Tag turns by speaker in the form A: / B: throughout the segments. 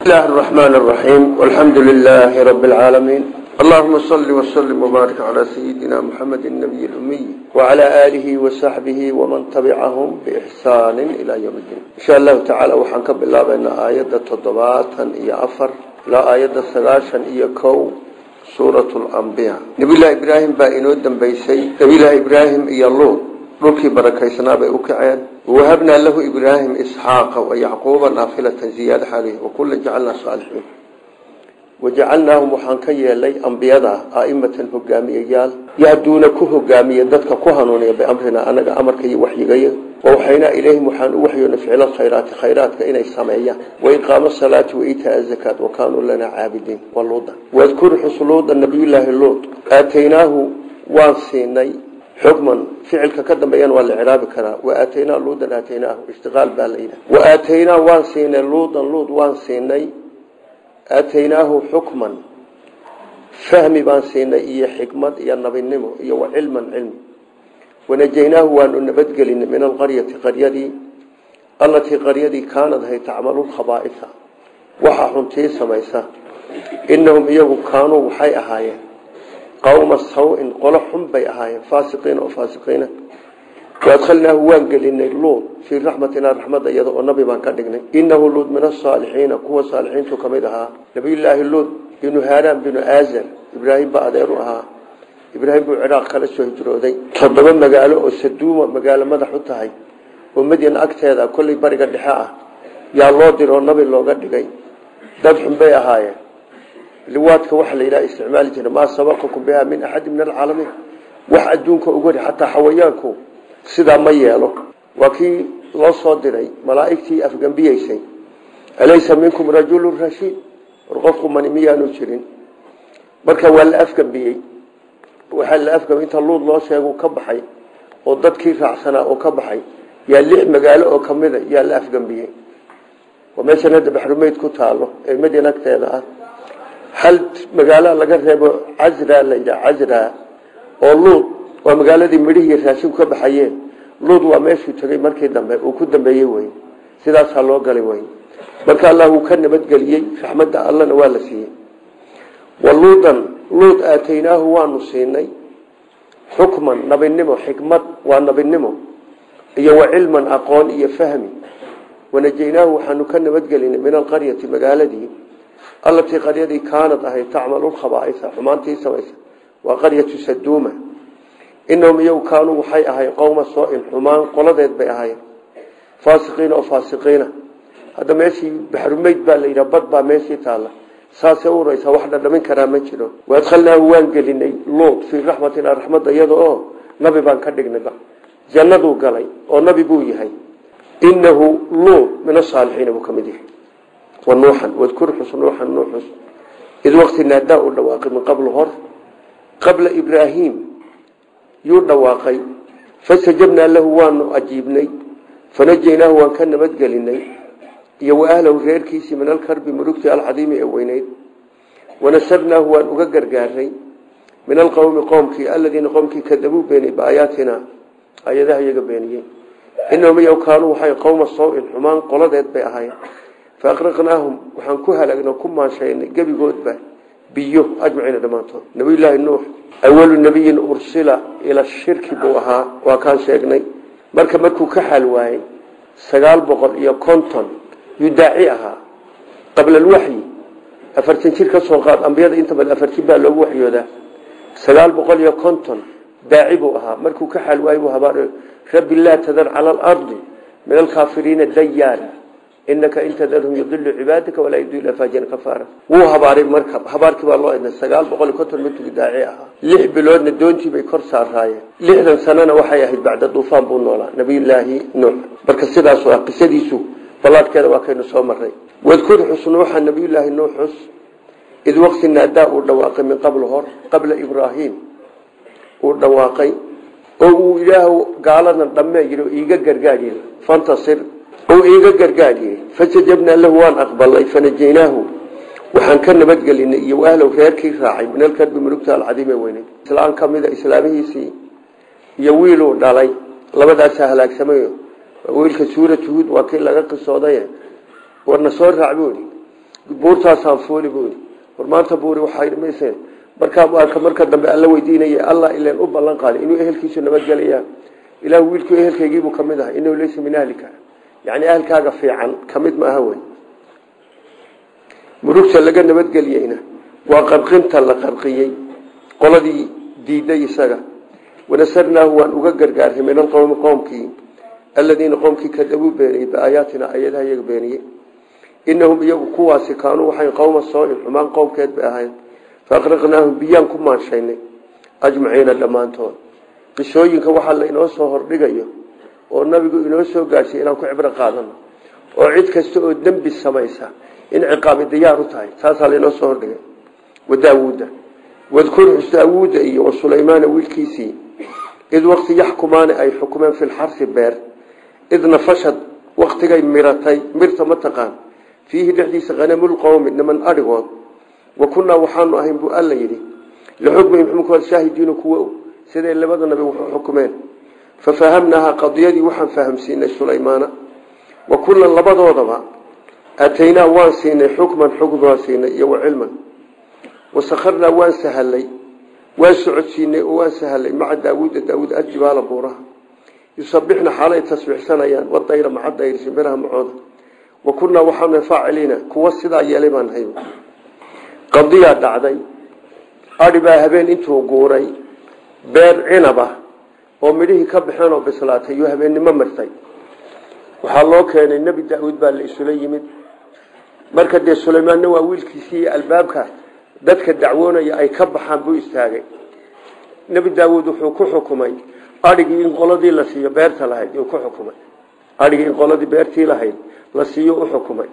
A: الله الرحمن الرحيم والحمد لله رب العالمين اللهم صل وسلم وبارك على سيدنا محمد النبي الأمي وعلى آله وصحبه ومن تبعهم بإحسان إلى يوم الدين إن شاء الله تعالى وحنك بالله بأن آيات التضباطا إيا أفر لا آيات الثلاثا إيا كو سورة الأنبياء نبي الله إبراهيم بائنو دنبيسي نبي الله إبراهيم إيا اللوط dhulkii barakaysnaa bay u kaceen wahabnaa lahu ibraahim isxaaqa wayacquuba naafilatan ziyaada xalih wakula jacalnaa saalixiin wajacalnaahum waxaan ka yeelay ambiyada aimatan hogaamiyayaal yahduuna ku hogaamiya dadka ku hanuuniya biamrina anaga amarka iyo waxyigaya wawaxaynaa ilayhim waxaan u waxyoona ficla khayraati khayraadka inay sameeyaan waiqaama salaati waitaa zakaat wakaanuu lanaa caabidiin waluuda wadkur xusluuda nabiyulaahi luud aataynaahu waan siinay xukman ficilka ka dambeeyana waa la ciraabi karaa waaataynaa luudan aataynaahu ishtiqaal baa la yidhaha waaataynaa waan siinay luudan luud waan siinay aataynaahu xukman fahmi baan siinay iyo xikmad iyo nabinimo iyo wa cilman cilmi wanajaynaahu waanu nabadgelinay min alqaryati qaryadii allatii qaryadii kaanad hay tacmalu lkhabaaisa waxaa xuntii samaysa inahum iyagu kaanuu waxay ahaayeen qawma saw-in qolo xun bay ahaayeen faasiqiina oo faasiqiina waadkhalnaahu waan gelinay luud fii raxmatinaa raxmadda iyada oo nabi baan ka dhignay inahu luud min asaalixiina kuwa saalixiintu ka mid ahaa nabiyullaahi luud binu haaraan binu aazar ibraahim baa adeer u ahaa ibraahim buu ciraaq kala soo hijrooday toddoba magaalo oo saduuma magaalo madax u tahay oo madyan agteeda kollay bariga dhexe ah yaa loo diroo nabi looga dhigay dad xun bay ahaayeen liwaadka waxa la yidhaha isticmaali jira maa sabaqakum biha min axadi min alcaalamiin wax adduunka uga hori xataa xawayaanku sidaa ma yeelo waa kii loo soo diray malaa'igtii afgambiyeysay alaysa minkum rajulu rashiid war qofku mani miyaanu jirin marka waa la afgambiyey waxaa la afgambi inta luud loo sheegu ka baxay oo dadkii raacsanaa oo ka baxay yaa lix magaalo oo kamida yaa la afgambiyey waa meeshan hadda baxrumeyd ku taalo ee madyan agteeda ah hal magaalo laga reebo casra la yidhaha casra oo luud waa magaaladii midhihii raashinku ka baxayeen luud waa meeshuu tegey markii dambe uu ku dambeeyey wey sidaasaa loo galay wey marka allah uu ka nabadgeliyey raxmadda allana waa la siiyey waluudan luud aataynaahu waanu siinay xukman nabinimo xikmad waa nabinimo iyo wa cilman aqoon iyo fahmi wanajaynaahu waxaanu ka nabadgelinay min alqaryati magaaladii allatii qaryadii kaanad ahayd tacmalu lkhabaaisa xumaantii samaysa waa qaryatu saduuma inahum iyagu kaanuu waxay ahayn qowma soo-in xumaan qoladeed bay ahayen faasiqiina oo faasiqiina hadda meeshii baxrumeyd baa la yidhaha bad baa meeshii taalla saasay u uraysaa wax dhadhamin karaa ma jiro waadkhalnaahu waan gelinay luud fii raxmatina raxmadda iyada oo nabi baan ka dhignayba jannaduu galay oo nabi buu yahay inahu luud min asaalixiina buu ka mid yahay wanuuxan wadkur xus nuuxan nuuxus id waqti naadaa uu dhawaaqay min qablu hor qabla ibraahim yuu dhawaaqay fastajabnaa lahu waanu ajiibnay fanajaynaahu waan ka nabadgelinay iyo wa ahlahu reerkiisii min alkarbi murugtii alcadiimi ee weyneyd wanasarnaahu waan uga gargaaray min alqowmi qoomkii aladiina qoomkii kadabuu beeniyey biaayaatina ayadaha iyaga beeniyey inahum iyagu kaanuu waxay qowma saw-in xumaan qoladeed bay ahayn faaqraqnaahum waxaan ku halaagna ku maanshaynay gebigoodba biyo ajmaciina dhammaantood nabiyullaahi nuux awalu nabiyin ursila ila shirki buu ahaa waa kaan sheegnay marka markuu ka xaal waayey sagaal boqol iyo konton yuu daaci ahaa qabla alwaxyi afartan jir ka soo qaad ambiyada inta badan afartin baa loogu waxyoodaa sagaal boqol iyo konton daaci buu ahaa markuu ka xaal waayey buu habaar rabbi laa tadar cala alardi min alkaafiriina dayaara inaka in tadarhum yudilu cibaadaka walaa yudilu faajiran kafaara wuu habaaray marka habaarkii baa loo idnay sagaal boqol iyo konton markii daaci ahaa lix biloodna doontii bay kor saaraayeen lixdan sanana waxay ahayd bacda duufaan buu noolaa nabiyullaahi nuux marka sidaasu ah qisadiisu ballaadhkeeda waa kaynu soo maray wadkur xus nuuxa nabiyullaahi nuux xus id waqti naadaa uu dhawaaqay min qabl hor qabla ibraahim uu dhawaaqay oo uu ilaah gaalana dhammee yidhi oo iiga gargaadhi fantasir oo iiga gargaadhiyey fastajabnaa lahu waan aqbalay fanajaynaahu waxaan ka nabadgelinay iyo ahlow reerkii raacay min alkarbi mulugta alcadiime weyne islaan ka mida islaamihiisii iyo wiiluu dhalay labadaasaa halaagsamayo wiilka suurat huud waa kii laga qisooday warna soo raac buui buurtaasaan fuuli buui war maanta buuri waxamayse markaa arka marka dambe alla weydiinaya allah ilan u ballan qaaday inuu ehelkiisu nabadgelayaan ilah wiilku ehelkaygiibuu kamid aha inahu laysa min ahlika yani ahalkaaga fiican kamid maaha wey murugta laga nabadgeliyeyna waa qarqinta la qarqiyey qoladii diiday isaga wanasarnaahu waan uga gargaarhay min alqowmi qoomkii aladiina qoomkii kadabuu beeniyey biaayaatina ayadaha iyaga beeniyey inahum iyagu kuwaasi kaanuu waxay qowma sooin xumaan qowmkeed bay ahayn faaqraqnaahum biyaan ku maanshaynay ajmaciina dhammaantood qisooyinka waxaa la inoo soo hordhigayo oo nabigu inoo soo gaadhsiy inaan ku cibro qaadano oo cid kasta oo dembi samaysa in ciqaabi diyaar u tahay taasaa lainoo soo hordhigay wadaawuuda wadkur xus daawuuda iyo wa sulaymaana wiilkiisii id waqti yaxkumaani ay xukumeen fi lxarsi beer id nafashad waktigay miratay mirta ma taqaan fiihi dhexdiisa hanamulqowmi niman adhigood wa kunnaa waxaanu ahayn buu alla yidhi lixukmihim xumkooda shaahidiinu kuwa siday labada nabi wuxuu xukumeen fafahamnaaha qadiyadii waxaan fahamsiinay sulaymaana wa kullan labadoodaba aataynaa waan siinay xukman xukm waan siinay iyo wa cilman wasakharnaa waan sahalay waan socodsiinay oo waan sahalay maca daawuuda daawuud aljibaala buuraha yusabixna xaalay tasbiixsanayaan wadayra maca dayr shimbiraha macooda wa kunnaa waxaanu faaciliina kuwa sidaa yeelay baan hay qadiyaa dhacday adhi baa habeen intuu guuray beer cinab ah oo midhihii ka baxeen oo bislaatay iyo habeennimo martay waxaa loo keenay nebi daauud baa la isula yimid marka dee sulaymaanna waa wiilkiisii iyo albaabka dadka dacwoonaya ay ka baxaan buu istaagay nebi daawuud wuxuu ku xukumay adhigii in qoladii la siiyo beerta lahayd yuu ku xukumay adhigii in qoladii beertii lahayd la siiyo u xukumay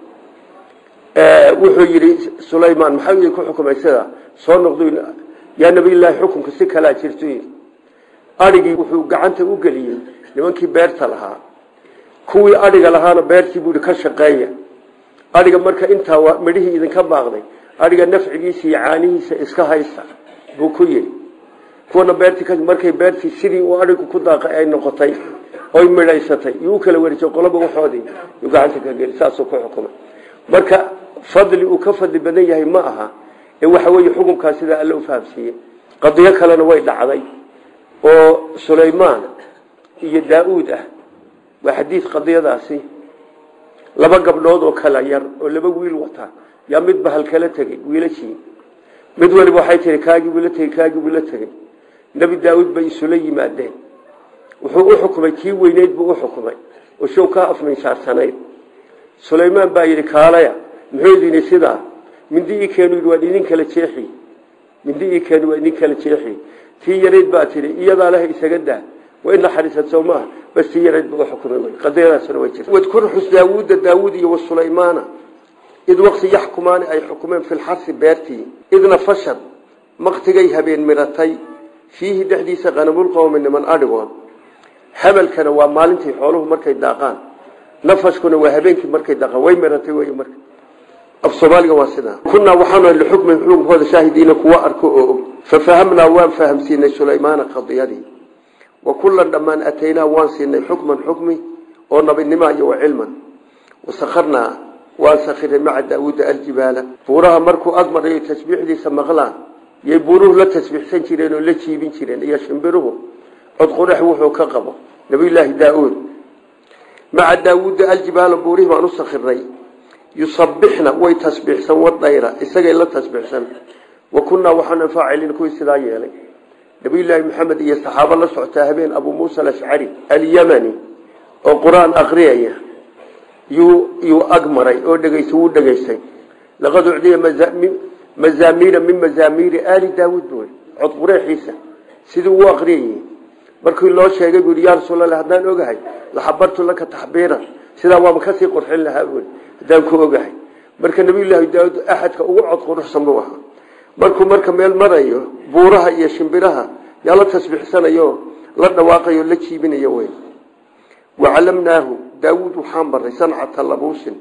A: wuxuu yidhi sulaymaan maxaa ku xukumay sidaa soo noqdu yaa nabiyllaahi xukunka si kalaa jirtu yidhi adhigii wuxuu gacanta u geliyey nimankii beerta lahaa kuwii adhiga lahaana beertii buu ka shaqeeya adhiga marka intaa midhihii idinka baaqday adhiga nafcigiisa iyo caanihiisa iska haysta buu ku yidhi kuwana beertii markay beertii sidii uu adhigu ku daaqay ay noqotay oy midhaysatay yuu kala wareejay qoloba waxoodii yuu gacanta ka geli saasuu ku xukumay marka fadli uu ka fadli badan yahay ma aha ee waxa weeye xukunkaa sidaa alle u fahamsiiyey qadiyo kalena way dhacday oo sulaymaan iyo daa-uud ah waa xadiid qadiyadaasi laba gabdhood oo kala yar oo laba wiil wata yaa midba halkala tegey wiilashii mid waliba waxay tihi kaagii buu la tegey kaagii buu la tegey nebi daa-uud bay isula yimaadeen wuxuu u xukumay kii weyneyd buu u xukumay oo show ka afminsaarsanayd sulaymaan baa yidhi kaalaya muxuu idini sidaa mindi ii keenu yidhi waan idin kala jeexi mindi ii keenu waan idin kala jeexi tii yarayd baa tidhi iyadaa leha isaga daa way naxariisad soo maaha bas tii yarayd buu u xukumay qadiyadaasna way jirta wadkur xus daawuuda daawuud iyo wasulaymaana id waqti yaxkumaani ay xukumeen fi lxarsi beertii idna fashad maktigay habeen miratay fiihi dhexdiisa qanamulqowmi niman adhigood habalkana waa maalintii xooluhu markay daaqaan nafashkuna waa habeenkii markay daaqaan way miratay wey marka af soomaaliga waa sidaa kunaa waxaanu lixukmin xukunkooda shaahidiina kuwa arko oo og fafahamnaa waan fahamsiinay sulaymaana qadiyadii wa kullan dhammaan ataynaa waan siinay xukman xukmi oo nabinima iyo wa cilman wasakharnaa waan sakhiray maca daawuuda aljibaala buuraha markuu agmarayo tasbiixdiisa maqlaan yay buuruhu la tasbiixsan jireen oo la jiibin jireen iyo shimbiruhu cod qurax wuxuu ka qabo nabiyulaahi daa-uud maca daawuuda aljibaala buurihii baan u sakhiray yusabixna way tasbiixsan wadayra isagay la tasbiixsan wa kunnaa waxaanu faacilin kuwii sidaa yeelay nabiyulaahi maxamed iyo saxaabo la socotaa habeen abuu muusa alashcari alyamani oo qur-aan aqriyaya yuu yuu ag maray oo dhegeystay wuu dhegaystay laqad ucdiya mazaamiira min mazaamiiri aali daawuud buu cod qureexiisa sidii uu aqriyayey markii loo sheegay buu yaa rasuulallah haddaan ogahay laxabartu laka taxbiiran sidaa waaba kasii qurxin lahaa buui haddaan ku ogahay marka nabiyullaahi daawuud axadka ugu cod quruxsan buu ahaa markuu marka meel marayo buuraha iyo shimbiraha yaa la tasbiixsanayo la dhawaaqayo la jiibinayo wey wacalamnaahu daawuud waxaan baray sancata labuusin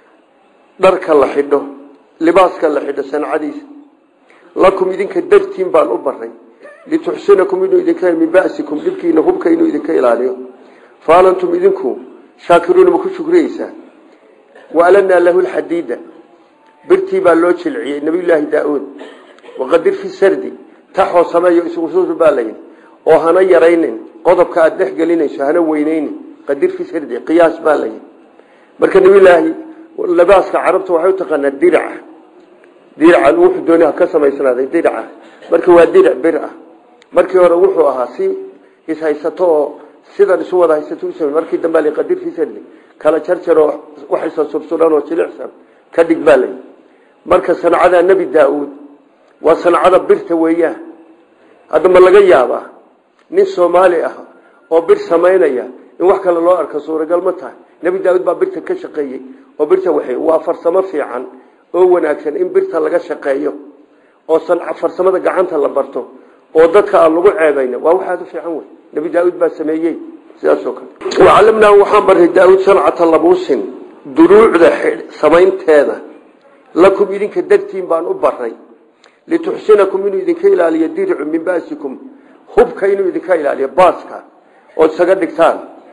A: dharka la xidho libaaska la xidho sancadiisa lakum idinka dartiin baan u baray lituxsinakum inuu idinka min basikum dhibkiina hubka inuu idinka ilaaliyo faalantum idinku shaakiruuna ma ku shukriyeysaa waalanaa lahu lxadiida birtii baa loo jilciyey nabiyullaahi daa-uud waqadir fi sardi taxoo sameeyo isugusuusu baa layidhi oo hana yaraynin qodobka aada dhex gelinayso hana weyneynin qadir fi sardi qiyaas baa layidhi marka nabiyullaahi labaaska carabta waxay u taqaanaa diraca diracan wuxuu dooni ka samaysnaaday diraca marka waa dirac bir ah markii hore wuxuu ahaa si ishaysato oo sidan isu wada haysato usam markii dambe la qadir fi sardi kala jarjaroo waxaysa subsuran oo jilicsan ka dhig baa layidhi marka sancada nebi daa-uud waa sancada birta weeyaan hadda ma laga yaabaa nin soomaali ah oo bir samaynaya in wax kale loo arko suuragal ma tahay nebi daa-uud baa birta ka shaqeeyey oo birta waxay waa farsamo fiican oo wanaagsan in birta laga shaqeeyo oo farsamada gacanta la barto oo dadka aan lagu ceebayn waa waxaad u fiican wey nebi daa-uud baa sameeyey sidaasoo kale wacalamnaa waxaan baray daa-uud sancata labuusin duruucda samaynteeda lakum idinka dartiin baan u baray lituxsinakum inuu idinka ilaaliyo diricu min basikum hubka inuu idinka ilaaliyo baaska ood isaga dhigtaan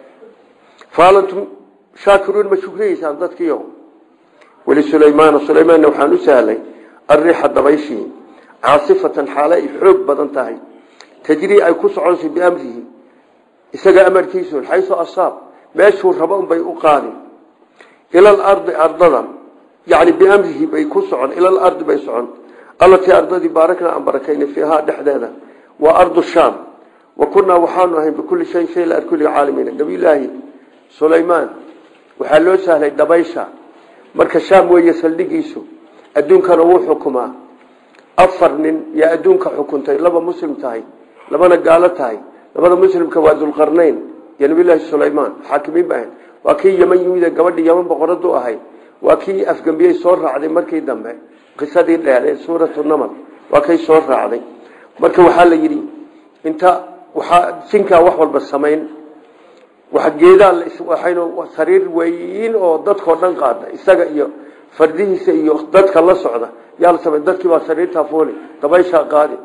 A: faalantum shaakiruun ma shukriyeysaan dadkiio wlisulaymaana sulaymaanna waxaan u sahlay arriixa dabayshii caasifatan xaale ay xoog badan tahay tajrii ay ku soconsa biamrihi isaga amarkiisu xaysu asaab meeshuu rabo unbay u qaadi ila alardi ardada yani biamrihi bay ku socon ila alardi bay socon allatii ardadii baarakna aan barakayna fiihaa dhexdeeda waa ardu shaam wa kunaa waxaanu ahayn bikulli shayin shay la arkulli caalamiina nabiyullaahi sulaymaan waxaa loo sahlay dabaysha marka shaam weeye saldhigiisu adduunkana wuu xukumaa afar nin yaa adduunka xukuntay laba muslim tahay labana gaalo tahay labada muslimka waa dulqarnayn iyo nabiyullaahi sulaymaan xaakimiin ba ahayd waa kii yeman yimid gabadhii yeman boqoradu ahayd waa kii afgambiyey soo raacday markii dambe qisadii dheer ee suuratu namal waa kay soo raacday marka waxaa la yidhi inta waxaa jinkaa wax walba samayn wax geedaa waxaynu sariir weyn oo dadkao dhan qaada isaga iyo fardihiisa iyo dadka la socda yaa la samay dadkii baa sariirtaa fuuli dabayshaa qaadi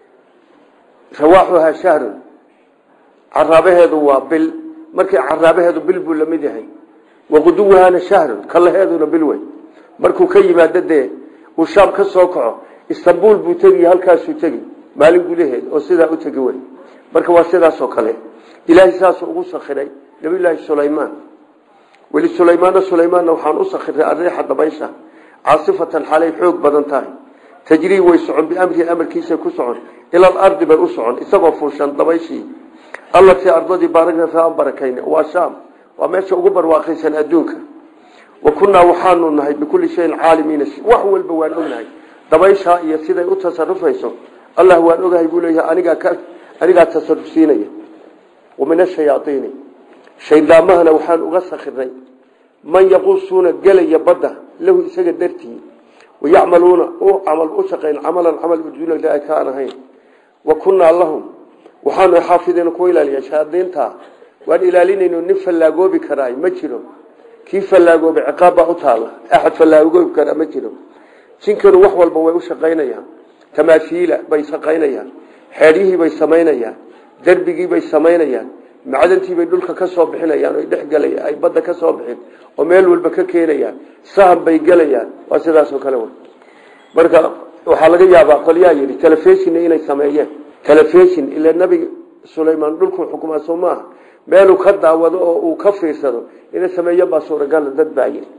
A: rawaaxuhaa shahrun caraabaheedu waa bil markii caraabaheedu bil buu lamid yahay waquduwahaana shahrun kalaheeduna bil wey markuu ka yimaado dee uu shaam ka soo kaco istanbul buu tegi halkaasuu tegi maalin gudaheed oo sidaa u tegi wey marka waa sidaasoo kale ilaahay saasuu ugu sakiray nabiyullaahi sulaymaan weli sulaymaana sulaymaanna waxaan u sakiray ariixa dabaysha caasifatan xalay xoog badan tahay tajrii way socon biamrihi amarkiisa ku socon ilal ardi bay u socon isagoo fuushan dabayshii allatii ardadii baaragna fiihaan barakayna waa shaam waa meesha ugu barwaaqaysan adduunka wa kunnaa waxaanu nahay bikulli shayin caalimiina wax walba waan ognahay dabayshaa iyo siday u tasarufayso allah waan ogahay buu leeyahay anigaa anigaa tasaruf siinaya wa min ashayaaiini shaydaamahana waxaan uga sakiray man yaquusuuna gelaya badda lahu isaga dartii wayacmaluuna u camal u shaqayn camalan camal uduuna ilaahi ka aan ahayn wa kunnaa lahum waxaanu xaafidiina kuwa ilaaliya shayaadiinta waan ilaalinayno nin fallaagoobi karaay ma jiro kii fallaagooba ciqaab baa u taala axad fallaagoobi karaa ma jiro jinkanu wax walba way u shaqaynayaan tamaafiila bay shaqaynayaan xeeryihii bay samaynayaan derbigii bay samaynayaan macdantii bay dhulka ka soo bixinayaan o dhexgelayaan ay badda ka soo bixin oo meel walba ka keenayaan sahan bay gelayaan waa sidaasoo kale wey marka waxaa laga yaabaa qolyaa yidhi telefishina inay sameeyeen telefishin ila nabiga sulaymaan dhulkuu xukumaa soo maaha meeluu ka daawado oo uu ka fiirsado inay sameeyo baa suuragala dad baa yidhi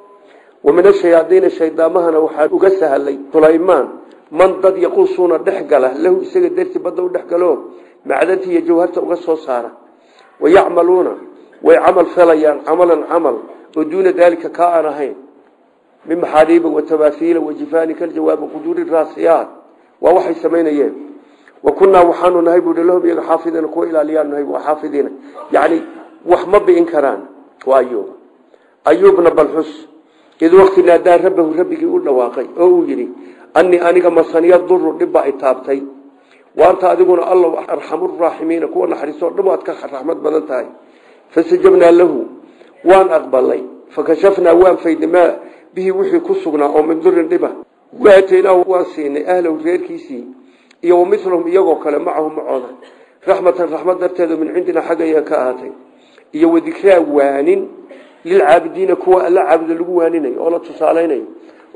A: wa min ashayaadiina shaydaamahana waxaa uga sahlay sulaymaan man dad yaquusuuna dhex gala lahu isaga dartii badda u dhex galo macdantii iyo jawharta uga soo saara wayacmaluuna way camal falayaan camalan camal oo duuna daalika kaa aan ahayn min maxaariiba watamaahiila wajifaani kaljawaabi quduuri raasiyaat waa waxay samaynayeen wa kunnaa waxaanu nahay buui lahum iyaga xaafidiina kuwa ilaaliyaan nahay waa xaafidiina yacni wax ma bi'in karaan waa ayuub ayuubna balxus id wakti naadaa rabbahu rabbigii u dhawaaqay oo uu yidhi anii aniga masaniya duru dhibba ay taabtay waanta adiguna alla arxamuraaximiina kuwa naxariistoo dhan waad ka raxmad badan tahay fastajabnaa lahu waan aqbalay fakashafnaa waan faydnay maa bihi wixii ku sugnaa oo min durin dhiba waataynaahu waan siinay ahlahu reerkiisii iyo wamilahum iyagoo kale macahu macooda raxmatan raxmad darteeda min cindina xaggaya ka ahaatay iyo wadikraa waanin lilcaabidiina kuwa alla caabuda lagu waaninayo oo la tusaalaynayo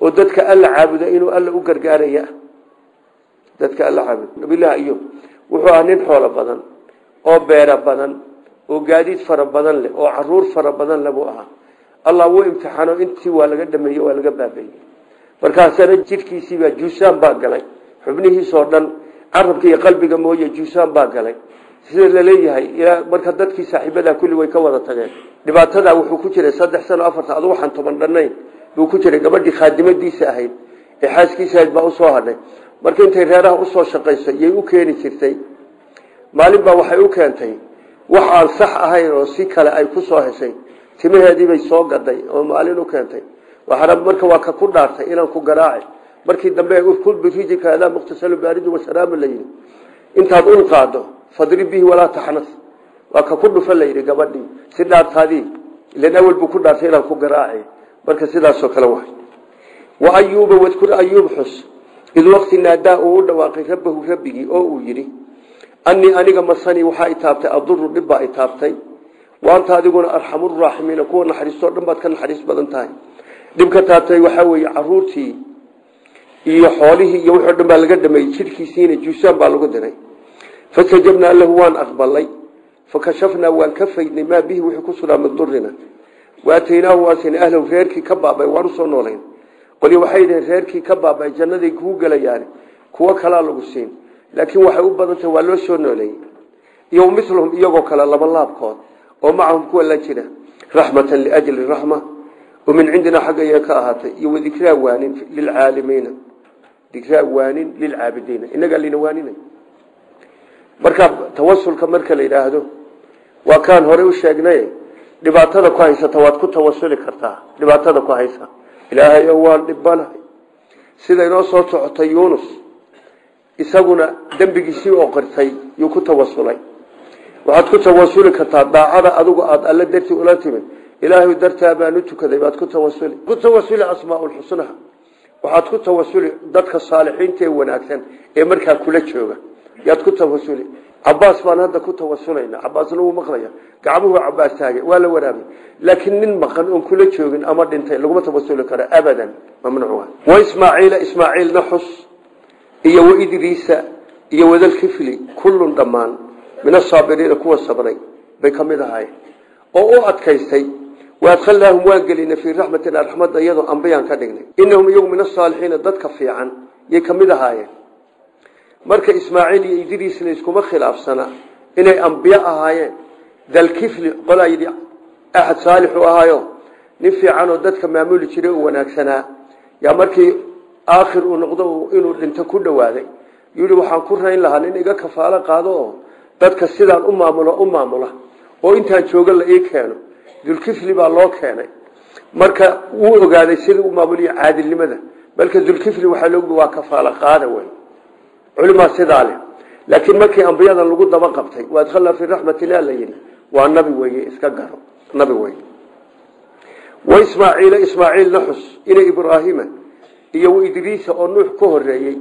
A: oo dadka alla caabuda inuu alla u gargaaraya dadka alla caabuda nabilahi ayub wuxuu ahaa nin xoolo badan oo beero badan oo gaadiid fara badan leh oo caruur fara badan le buu ahaa allah wuu imtixaano intii waa laga dhameeye waa laga baabeeyey markaasana jidhkiisiibaa juusaan baa galay xubnihiisoo dhan carabka iyo qalbiga mooye juusaan baa galay sida laleeyahay ilaa marka dadkii saaxiibadaa kulli way ka wada tageen dhibaatadaa wuxuu ku jiray saddex sano afarta adu waxaan toban dhannayn buu ku jiray gabadhii khaadimadiisa ahayd ee xaaskiisa ahayd baa usoo hadhay marka intay reeraha usoo shaqaysay yay u keeni jirtay maalin baa waxay u keentay wax aan sax ahayn oo si kale ay ku soo heshay timaheediibay soo gaday oo maalin u keentay waxaana marka waa ka ku dhaartay inaan ku garaaci markii dambe urkul birijika adaa muqtasalu baaridu washaraamu la yidhi intaad ul qaado fadri bihi walaa taxnas waa ka ku dhufa la yidhi gabadhii si dhaartaadii ilan awel buu ku dhaartay inaan ku garaaci marka sidaasoo kale waay wa ayuuba wadkur ayuub xus id waqti naadaa uu u dhawaaqay rabbahu rabbigii oo uu yidhi anii aniga masanii waxaa itaabtay aduru dhibbaa itaabtay waanta adiguna arxamuraaximiina kuwa naxariistoo dhan baad ka naxariis badan tahay dhibka taabtay waxaa weeye caruurtii iyo xoolihii iyo wixii o dhan baa laga dhameeyey jidhkiisiina juusaan baa lagu diray fastajabnaa lahu waan aqbalay fakashafnaa waan ka faydnay maa bihi wixii ku sugnaa min durina waataynaahu waasin ahlahu reerkii ka baabay waan usoo noolayn qolyo waxay dhaheen reerkii ka baabay jannaday kuu gelayaan kuwo kalaa lagu siin laakiin waxay u badan tahay waa loo soo nooleeyey iyo miluhum iyagoo kale laba laabkood oo macahum kuwa la jira raxmatan liajli raxma oo min cindinaa xagga iyaga ka ahaatay iyo wadikraa waanin lilcaalimiina dikraa waanin lilcaabidiina inagaa lina waaninay marka tawasulka marka la yidhaahdo waa kaan horey u sheegnay dhibaatada ku haysata waad ku tawasuli kartaa dhibaatada ku haysa ilaahay oo waan dhibanahay sida inoo soo socotay yuunus isaguna dembigiisii oo qirtay yuu ku tawasulay waxaad ku tawasuli kartaa daacada adigu aada alle dartii ula timid ilaahay dartaa baan u tukaday baad ku tawasuli ku tawasuli asmaaulxusnaha waxaad ku tawasuli dadka saalixiinta ee wanaagsan ee markaa kula jooga yaad ku tawasuli cabaas baan hadda ku tawasulayna cabaasna wuu maqlaya gacmuhu cabaas taagay waa la waraabay laakiin nin maqan oon kula joogin ama dhintay laguma tawasuli karo abadan mamnuuc wa ismaaciila ismaaciilna xus iyo waidriisa iyo wadalkifli kullun dhammaan min asaabiriina kuwa sabray bay ka mid ahaayeen oo u adkaystay waadkhalnaahum waan gelinay fii raxmatina raxmadda iyadoo ambiyaan ka dhignay inahum iyagu min asaalixiina dadka fiican yay ka mid ahaayeen marka ismaaciil iyo idriis layskuma khilaafsana inay ambiyo ahaayeen dalkifli qolaa yidhi axad saalixu ahaayo nin fiicanoo dadka maamuli jiray u wanaagsanaa yaa markii aakhir uu noqdo inuu dhinto ku dhowaaday yidhi waxaan ku rayn lahaa nin iga kafaalo qaado oo dadka sidaan u maamulo u maamula oo intaan jooga la ii keeno dulkifli baa loo keenay marka wuu ogaaday sidii u maamuliyo caadilnimada balka dulkifli waxaa loogu waa kafaalo qaada wey culimaa sidaa leh laakiin markii ambiyadan lagu daba qabtay waadkhalnaa fii raxmatillah la yidhi waa nabi weye iska garo nabi weye wa ismaaciila ismaaciilna xus ina ibraahiima iyo waidriisa oo nuux ka horeeyey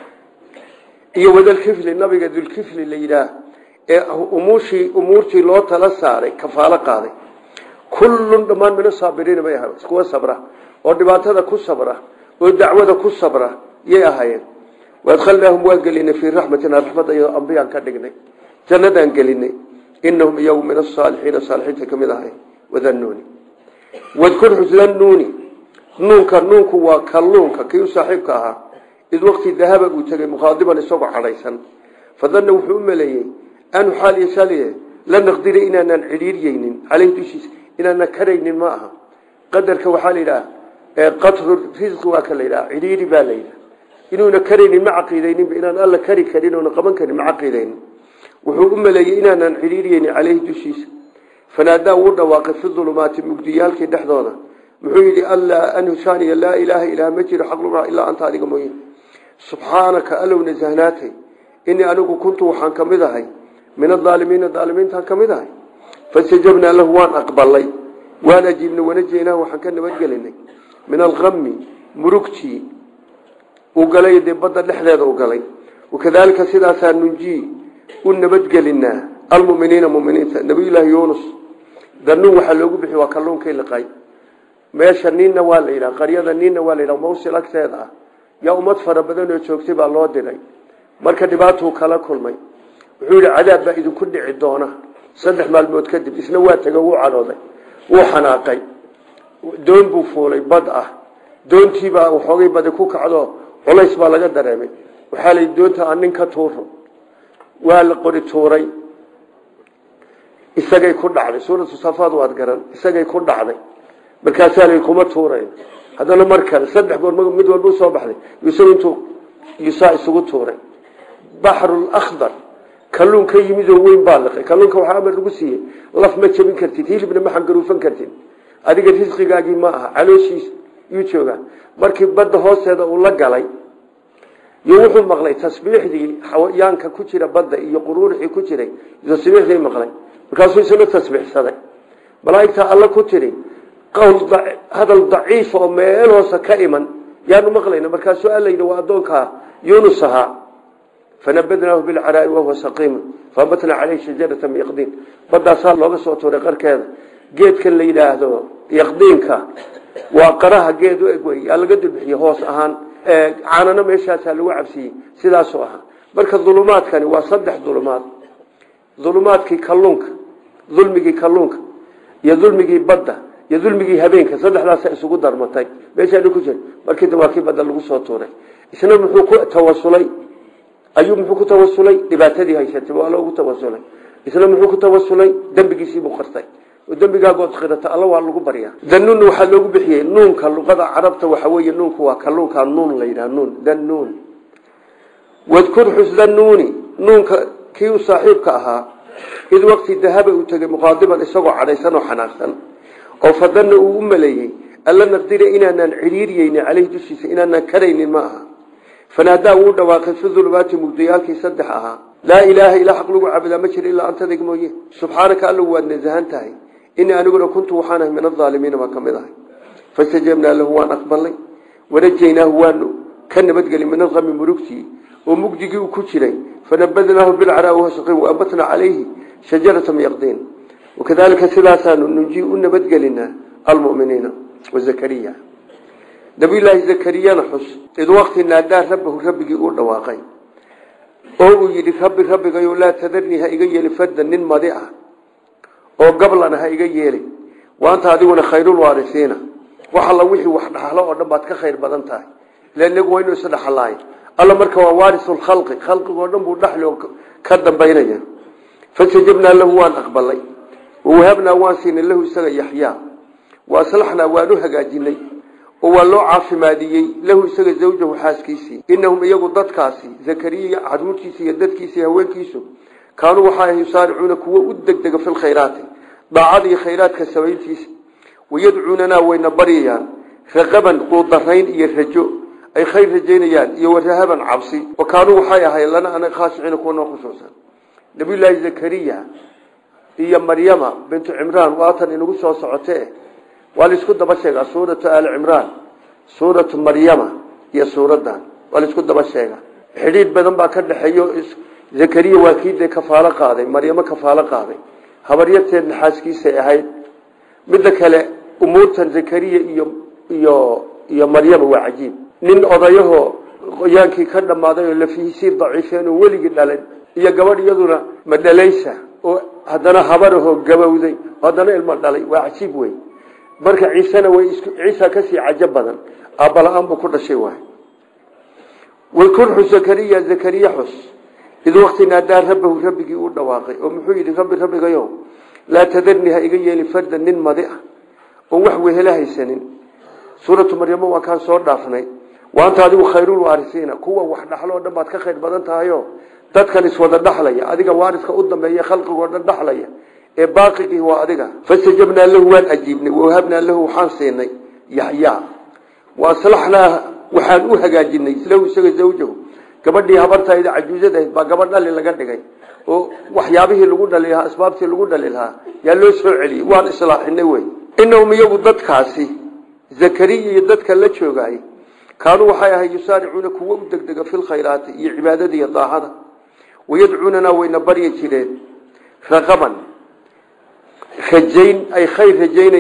A: iyo wadalkifli nabiga dulkifli la yidhaah ee umuushii umuurtii loo tala saaray kafaalo qaaday kullun dhammaan min asaabiriina bay ahayen kuwa sabra oo dhibaatada ku sabra oo dacwada ku sabra yay ahaayeen waadkhalnaahum waan gelinay fii raxmatina raxmadda iyadoo ambiyaan ka dhignay jannadaan gelinay inahum iyagu min asaalixiina saalixiinta ka mid ahay wadannuuni wadkur xusdannuuni nuunka nuunku waa kalluunka kii u saaxiibka ahaa id waqti dahaba uu tegey mukhaadiban isagoo cadhaysan fadanna wuxuu u maleeyey anu xaal yashaliye la naqdira inaanaan cidhiiryeynin caleyhi dushiisa inaanaan karaynin ma aha qadarka waxaa la yidhaha qatru risqi waa ka la yidhaha cidhiiri baa la yidhaha inuuna karaynin ma caqiidayninba inaan alla kari karin oona qaban karin ma caqiidaynin wuxuu u maleeyey inaanaan cidhiiryeynin caleyhi dushiisa fanaadaa wuu dhawaaqay fi dulumaati mugdiyaalkii dhexdooda muxuu yidhi allaa anhusaaniya laa ilaaha ilaah ma jiro xaqlura ilaa anta adiga mooye subxaanaka allow nasahnaatay inii anigu kuntu waxaan ka mid ahay min adaalimiina daalimiintaan ka mid ahay fastajabnaa lahu waan aqbalay waan ajiibnay wanajeynaa waxaan ka nabadgelinay min alami murugtii uu galay dee badda dhexdeeda u galay wakadaalika sidaasaa nunjii u nabadgelinaa almuminiina muminiinta nabiyullaahi yuunus danuun waxaa loogu bixi waa kalluunkay liqay meesha ninna waa la yidhaha qaryada ninna waa la yidhaha mawsil agteeda ah yaa ummad fara badan oo joogtay baa loo diray marka dhibaatuu kala kulmay wuxuu yidhi cadaab baa idinku dhici doona saddex maalmood kadib isna waa tego wuu cadhooday wuu xanaaqay doon buu fuulay bad ah doontiibaa waxoogay badi ku kacdo culays baa laga dareemay waxaa la doonta aan nin ka tuuro waa la qori tuuray isagay ku dhacday suuratu safaad waad garan isagay ku dhacday markaasaa la kuma tuurayn haddana mar kale saddex goor mid walba usoo baxday isagu intuu yusaa isugu tuuray baxrul akhdar kalluun ka yimid oo weyn baa liqay kalluunka waxaa amar lagu siiyey laf ma jebin kartid hilibna ma xangaruufan kartid adiga risqigaagii ma aha calooshiis yuu joogaa markii badda hoosteeda uu la galay iyo wuxuu maqlay tasbiixdii xawayaanka ku jira badda iyo quruurixii ku jiray tasbiixdii maqlay markaasuu isna tasbiixsaday malaa'igta alla ku tiri qowl hadal daciif oo meel hoose ka iman yaanu maqlayna markaasuu alla yidhi waa addoonkaa yunus ahaa fanabadnaahu bilcaraa'i wahuwa saqiimun faabatnaa caleyhi shajarata min yaqdiin badaasaa looga soo tuuray qarkeeda geedkan la yidhaahdo yaqdiinka waa qaraha geed u eg wey yaa laga dulbixiye hoos ahaan caanano meeshaasaa lagu cabsiiyey sidaasuu ahaa marka dulumaadkani waa saddex dulumaad dulumaadkii kalluunka dulmigii kalluunka iyo dulmigii badda iyo dulmigii habeenka saddexdaasa isugu darmatay meeshaa ku jira markii waa kii badda lagu soo tuuray isna muxuu ku tawasulay ayuu muxuu ku tawasulay dhibaatadii haysatay waa loogu tawasulay isna muxuu ku tawasulay dembigiisiibuu qartay oo dembigaagood qirata alla waa lagu baryaa danuun waxaa loogu bixiyey nuunka luqada carabta waxa weeye nuunku waa kalluunka nuun la yidhaha nuun danuun wadkur xus danuuni nuunka kii u saaxiibka ahaa id waqti dahaba uu tegey muqaadiban isagoo cadhaysan oo xanaaqsan oo fadana uu u maleeyey alla naqdira inaanaan ciriiriyeyni caleyhi dushiisa inaanaan karaynin ma aha fanaadaa wuu dhawaaqay fi dulumaati mugdiyaalkii saddex ahaa laa ilaaha ilaa xaq lagu caabudaa ma jiro ilaa antadig mooye subxaanaka allow waad nasahan tahay inii aniguna kuntu waxaan ahay min aaalimiina baa ka mid ahay fastajabnaa lahu waan aqbalnay wanajaynaahu waanu ka nabadgeli min alami murugtii oo mugdigii uu ku jiray fanabadnaahu bilcaraa wasaqiin waabatnaa calayhi shajarata yaqdiin wakadalika sidaasaanu nunji u nabadgelinaa almuminiina wazakariya nabiyulaahi zakariyana xus id waqti naadaa rabbahu rabbigii uu dhawaaqay oo uu yidhi rabbi rabbigayo laa tadarnii ha iga yeeli fardan nin madi ah oo gablana ha iga yeeli waanta adiguna khayrulwaarisiina wax alla wixii wax dhaxlo oo dhan baad ka khayr badan tahay ila inagu waynu isdhaxalaay alla marka waa waarisulkhalqi khalqigoo dhan buu dhaxli oo ka dambaynaya fastajabnaa lahu waan aqbalay wawahabnaa waan siinay lahu isaga yaxyaa wa aslaxnaa waan u hagaajinay oo waa loo caafimaadiyey lahu isaga zawjahu xaaskiisii inahum iyagu dadkaasi zakariya caruurtiisa iyo dadkiisa iyo haweenkiisu kaanuu waxaa yusaaricuuna kuwo u degdega fi lkhayraati daacada iyo khayraadka samayntiisa wayadcuunanaa wayna baryayaan raqaban quudarayn iyo rajo ay khayr rajaynayaan iyo warahaban cabsi wa kaanuu waxay ahay lana ana khaashiciina kuwa noo khushuusan nabiyullaahi zakariya iyo maryama bintu cimraan waatan inagu soo socotee waa laisku daba sheegaa suuratu aali cimraan suuratu maryama iyo suuradan waa laisku daba sheegaa xidhiidh badan baa ka dhexeeyo zakariya waa kii dee kafaalo qaaday maryamo kafaalo qaaday habaryarteedna xaaskiisay ahayd midda kale umuurtan zakariya iyo iyo iyo maryama waa cajiib nin odayahoo qoyaankii ka dhammaaday oo lafihiisii daciifeen oo weligii dhalin iyo gabadh iyaduna madhalaysa oo haddana habarahoo gabowday oo haddana ilmo dhalay waa cajiib wey marka ciisena way isku ciisa kasii cajo badan aabbala-aan buu ku dhashay waay walkurxu zakariya zakariya xus id waqti naadaa rabbahu rabbigii uu dhawaaqay oo muxuu yidhi rabbi rabbigayo laa tadarni ha iga yeeli fardan nin madi ah oon wax wehela haysanin suuratu maryamo waa kaan soo dhaafnay waanta adigu khayrulwaarisiina kuwa wax dhaxlo o dhan baad ka khayr badan tahayo dadkan iswada dhaxlaya adiga waariska u dambeeya khalqigoo dhan dhaxlaya ee baaqigii waa adiga fastajabnaa lahu waan ajiibnay wawahabnaa lahu waxaan siinay yaxyaa wa aslaxnaa waxaan u hagaajinay lahu isaga zawjahu gabadhii habartayda cajuuzadahayd baa gabadh dhali laga dhigay oo waxyaabihii lagu dhali lahaa asbaabtii lagu dhali lahaa yaa loo soo celiyey waan islaaxinay wey inahum iyagu dadkaasi zakariya iyo dadka la joogaay kaanuu waxay ahay yusaaricuuna kuwo u degdega fi lkhayraati iyo cibaadada iyo daacada wayadcuunanaa wayna baryi jireen raqaban rajayn ay khayr rajaynayaan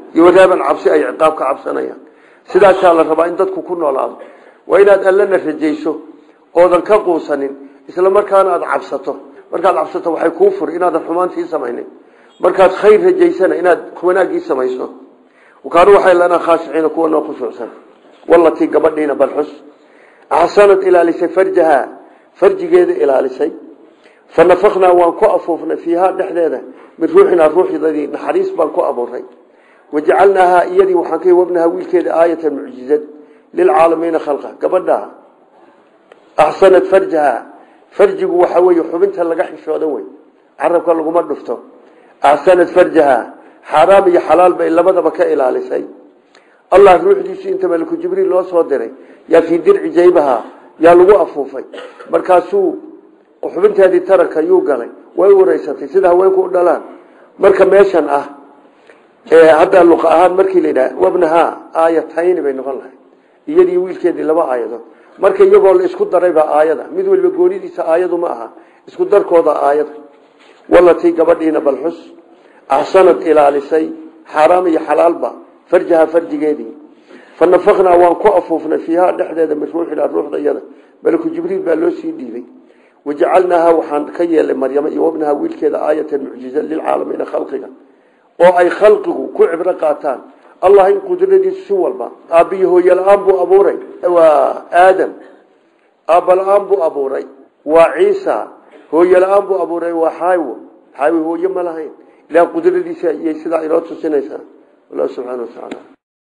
A: iyo waraaban cabsi ay ciqaab ka cabsanayaan sidaasaa la rabaa in dadku ku noolaado waa inaad allana rajayso oodan ka quusanin isla markaana aada cabsato markaad cabsato waxay kuu furi inaadan xumaantii samaynin markaad khayr rajaysana inaad wanaaggii samayso kaanu waxay lanaa khaashiciina kuwa noo khushuucsan wallatii gabadhiina balxus axsanad ilaalisay farjahaa farjigeeda ilaalisay fa nafaknaa waan ku afuufnay fiihaa dhexdeeda min ruuxinaa ruuxdadii naxariis baan ku abuuray wajacalnaahaa iyadii waxaan ka wabnahaa wiilkeeda aayatan mucjizad lilcaalamiina khalqa gabadhaa axsanad farjahaa farjigu waxaa weeye xubinta laga xishoodo wey carabka laguma dhufto axsanad farjahaa xaaraam iyo xalaal bay labadaba ka ilaalisay allah ruuxdiisu inta maliku jibriil loo soo diray yaa fii dirci jaybaha yaa lagu afuufay markaasuu xubinteedii taranka yuu galay way wareysatay sida haweenku u dhalaan marka meeshan ah hadda luqa ahaan markii la yidhaha wabnahaa aayatayni bay noqon lahay iyadii wiilkeedii laba aayadood marka iyagoo la isku daray baa aayada mid waliba goonidiisa aayadu ma aha isku darkooda aayada walatii gabadhiina balxus axsanad ilaalisay xaaraam iyo xalaalba farjaha farjigeedii fa nafaknaa waan ku afuufnay fiihaa dhexdeeda min ruuxinaa ruuxda iyada malaku jibriil baa loo sii dhiibay wajacalnaahaa waxaan ka yeelay maryamo iyo wabnahaa wiilkeeda aayatan mucjiza lilcaalamiina khalqiga oo ay khalqigu ku cibro qaataan allah in qudradiisu si walba aabbiyo hooye la-aan buu abuuray waa aadam aabba la-aan buu abuuray waa ciisa hooye la-aan buu abuuray waa xaawo xaawi hooye ma lahayn ilaah qudradiisa ayay sidaa inoo tusinaysaa wallahu subxaana wa tacaala